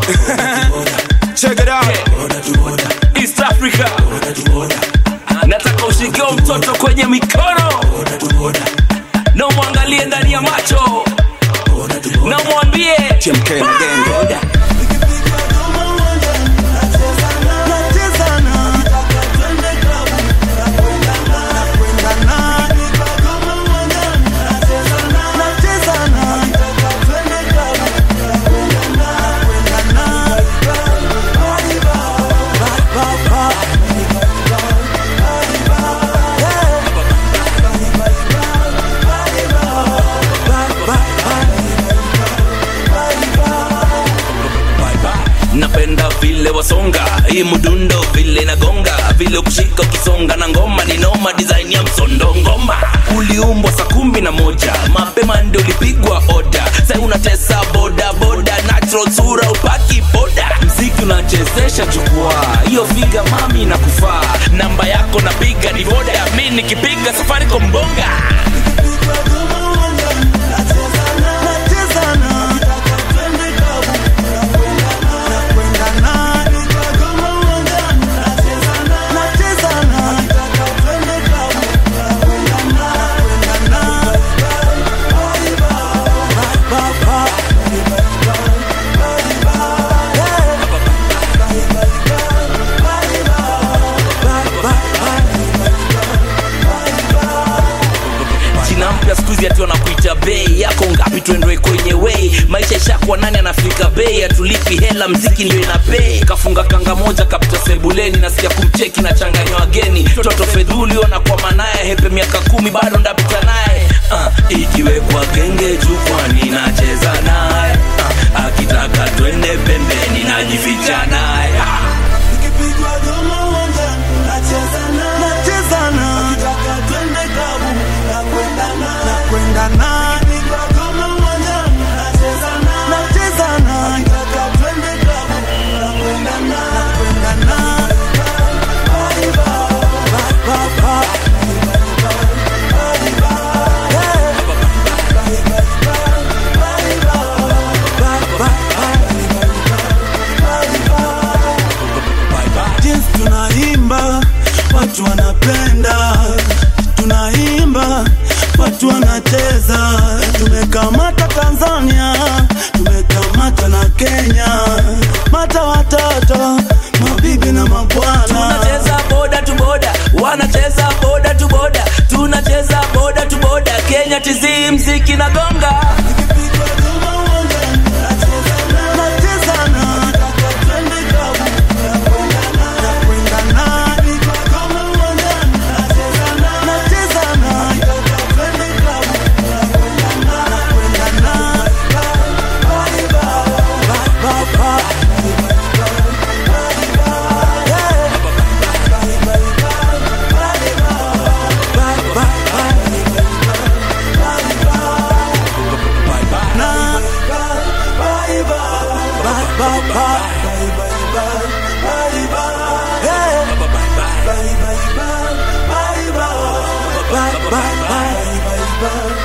Check it out. East Africa. Nataka ushikio mtoto kwenye mikono na umwangalie ndani ya macho na umwambie TMK na genge. napenda vile wasonga hii mdundo vile nagonga vile kushika ukisonga na ngoma ni noma design ya msondo ngoma uliumbwa saa kumi na moja mapema ndio ulipigwa oda sai unatesa boda boda natural sura upaki boda mziki unachezesha jukwaa hiyo figa mami na kufaa namba yako napiga ni boda mi nikipiga safari kombonga jina mpya skuzi ati wanakuita bei yako ngapi tuendoe kwenye wei maisha ishakuwa nani anafika bei atulipi hela mziki ndio ina bei kafunga kanga moja kapita sebuleni nasikia kumcheki na changanywa wageni toto fedhuli wanakwama naye hepe miaka kumi bado ndapita naye uh, ikiwekwa genge jukwani nacheza naye uh, akitaka twende pembeni najificha naye uh. jinsi tunaimba watu wanapenda tunaimba watu wanacheza tumekamata tanzania tumekamata na kenya mata watoto mabibi na mabwana tunacheza boda tu boda wanacheza boda tu boda tunacheza boda tu boda kenya tizi mziki na gonga Bye, bye, bye.